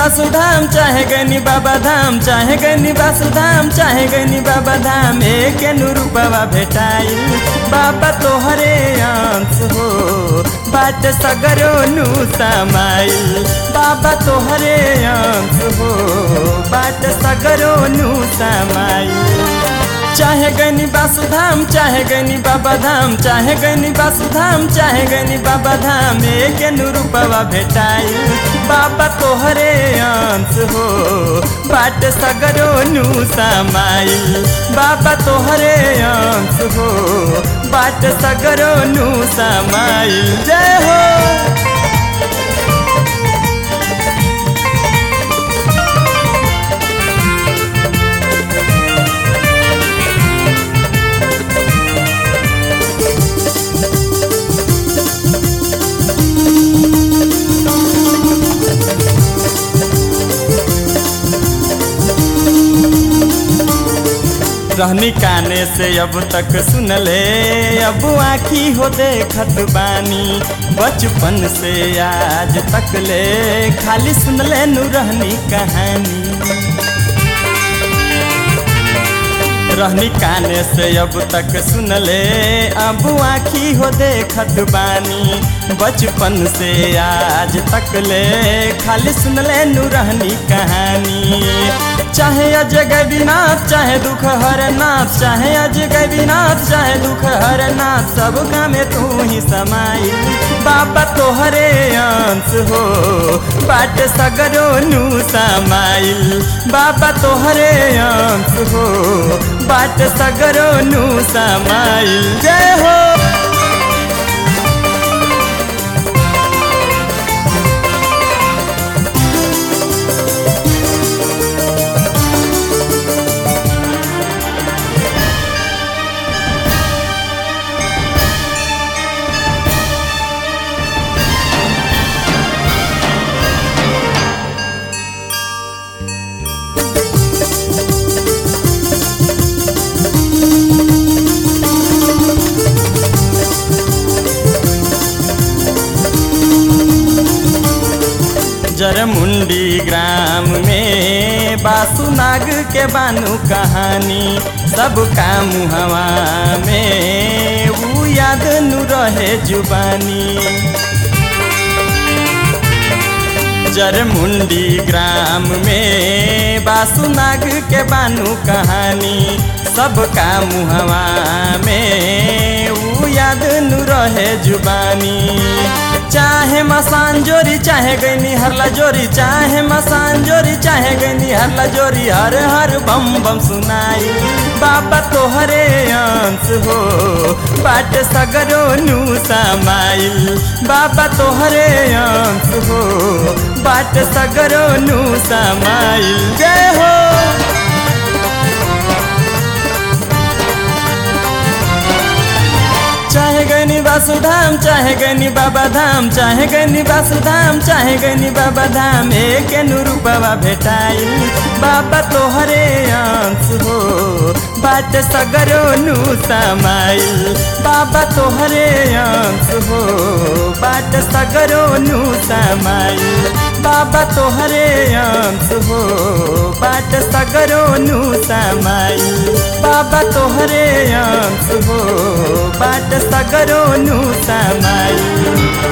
वासुधाम चाहे गनी बाबा धाम चाहे गनी वासुधाम चाहे गनी बाबा धाम एक रूपवा भेटाइल बाबा तोहरे अंश हो बाट सगरो नु समाइल बाबा तोहरे अंश हो बाट सगरो नु समाइल चाहे गनी वासुधाम चाहे गनी बाबा धाम चाहे गनी वासुधाम चाहे गनी बाबा धाम एक रूपवा भेटाइल बाबा तोहरे अंश हो बाट सगरो नु समाइल बाबा तोहरे अंश हो बाट सगरो नु समाइल जय हो रहनी काने से अब तक सुनले अब आखी हो देखत बानी बचपन से आज तक ले खाली सुनले नु रहनी कहानी रहनी काने से अब तक सुनले अब आखी हो देखत बानी बचपन से आज तक ले खाली सुनले नु रहनी कहानी चाहे अजय गैबीनाथ चाहे दुख हरनाथ चाहे अजय गैबीनाथ चाहे दुख हरनाथ सब में तू ही समाई बाबा तोहरे अंश हो बाट सगरो नु समाइल बाबा तोहरे अंश हो बाट सगरो नु समाइल जय हो जरमुंडी ग्राम में बासुनाग के बानु कहानी सब काम हवा में ऊ याद नु रहे जुबानी जरमुंडी ग्राम में बासुनाग के बानु कहानी सब काम हवा में ऊ याद नु रहे जुबानी चाहे मसान जोरी चाहे गईनी हरला जोरी चाहे मसान जोरी चाहे गईनी हरला जोरी हर हर बम बम सुनाई बाबा तोहरे अंश हो बाट सगरो नु समाइल बाबा तोहरे अंश हो बाट सगरो नु समाइल जय हो चाहे गनी वासुधाम चाहे गनी बाबा धाम चाहे गनी वासुधाम चाहे गनी बाबा धाम एक रूपवा भेटाइल बाबा तोहरे अंश हो बाट सगरो नु समाइल बाबा तोहरे अंश हो बाट सगरो नु समाइल बाबा तोहरे अंश हो बाट सगरो नु समाइल बाबा तोहरे अंश हो बाट सगरो नु समाइल